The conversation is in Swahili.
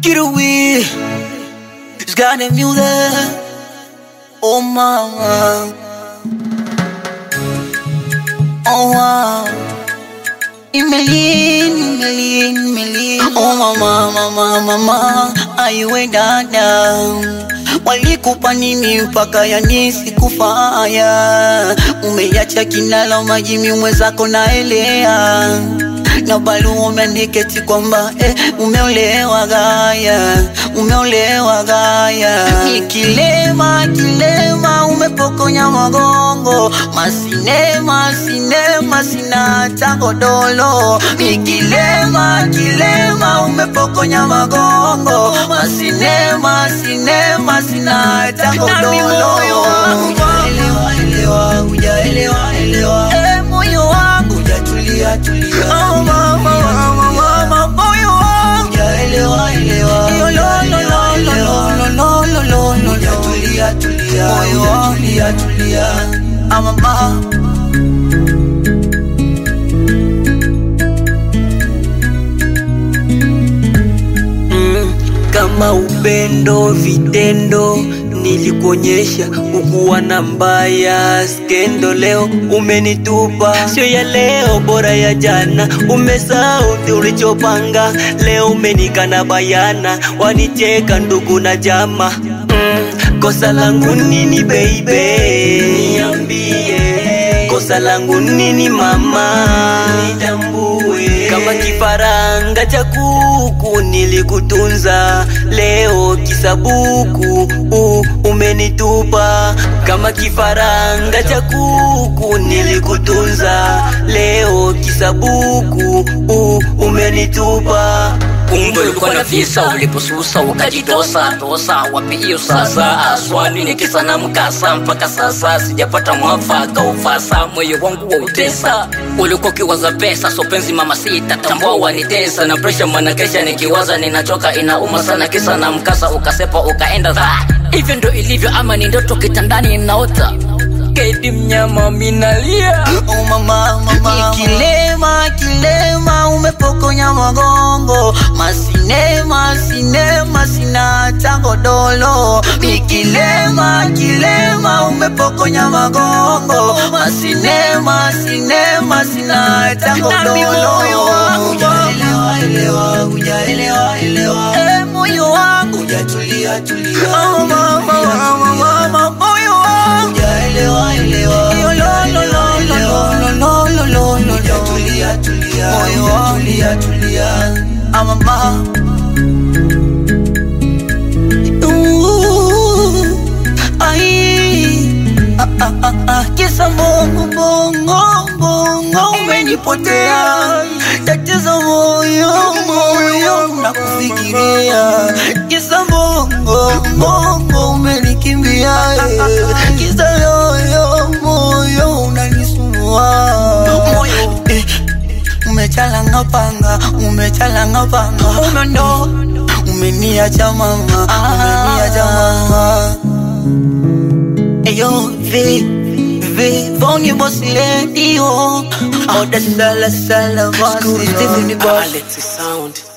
Get away. It's got the music. Oh mama. Oh wow. Imelin, Imelin, Imelin. Oh mama, mama, mama. Aiwe dada. Walikupa nini mpaka yanisi kufaya? Umeacha kinala majimi mwenzako naelea na bali umeandiketi kwamba eh, umeolewa gaya, umeolewa gaya. Ni kilema kilema, umepokonya magongo, masinema sinema, sina hata godolo. Ni kilema kilema, umepokonya magongo, masinema sinema, sina hata godolo. Hujaelewa elewa, hujaelewa elewa, eh, moyo wangu hujatulia tulia. Oh, mama, mama, mama, moyo wangu hujaelewa elewa, Yo, lo, lo, lo, lo, lo, lo, lo, lo, lo, hujatulia tulia, moyo wangu hujatulia tulia. Ah, mama. Mm, kama upendo vitendo nilikuonyesha ukuwa na mbaya skendo leo umenitupa sio ya leo bora ya jana umesahau ulichopanga leo umenikana bayana wanicheka ndugu na jama mm, kosa langu nini baby niambie kosa langu nini mama nitambue kama kifaranga cha kuku nilikutunza leo kisabuku uh, umenitupa kama kifaranga cha kuku nilikutunza leo kisabuku uh, umenitupa kumbe ulikuwa na visa uliposusa ukajitosa tosa wapi hiyo sasa aswani ni kisa na mkasa mpaka sasa sijapata mwafaka ufasa moyo wangu wa utesa ulikuwa ukiwaza pesa so penzi mama sita tambua wanitesa na presha mwanakesha nikiwaza ninachoka inauma sana kisa na mkasa ukasepa ukaenda dha hivyo ndo ilivyo ama ni ndoto kitandani inaota kedi mnyama minalia Oh mama, mama, ni kilema kilema, umepokonya magongo, masinema sinema, sina hata godolo. Ni kilema kilema, umepokonya magongo, masinema sinema, sina hata godolo. Hujaelewa elewa, hujaelewa elewa, eh, moyo wangu hujatulia tulia. Oh mama, mama, mama, moyo wangu hujaelewa elewa, Yo, lo, lo, lo, lo, lo, lo, lo, lo, lo, hujatulia tulia, moyo wangu hujatulia tulia. Ah, mama. Ooh, ai. Ah, ah, ah, ah. Kisa bongo bongo bongo umenipotea, tatizo moyo moyo nakufikiria. Kisa bongo bongo umenikimbia, eh. kisa yoyo moyo unanisumbua moyo eh. Umechalanga panga, umechalanga panga, umeondo, umeniacha mama, umeniacha mama. Eyo, vi, vi, phone boss lady, oh, oh, the sala sala boss, Stephen boss. Alex sound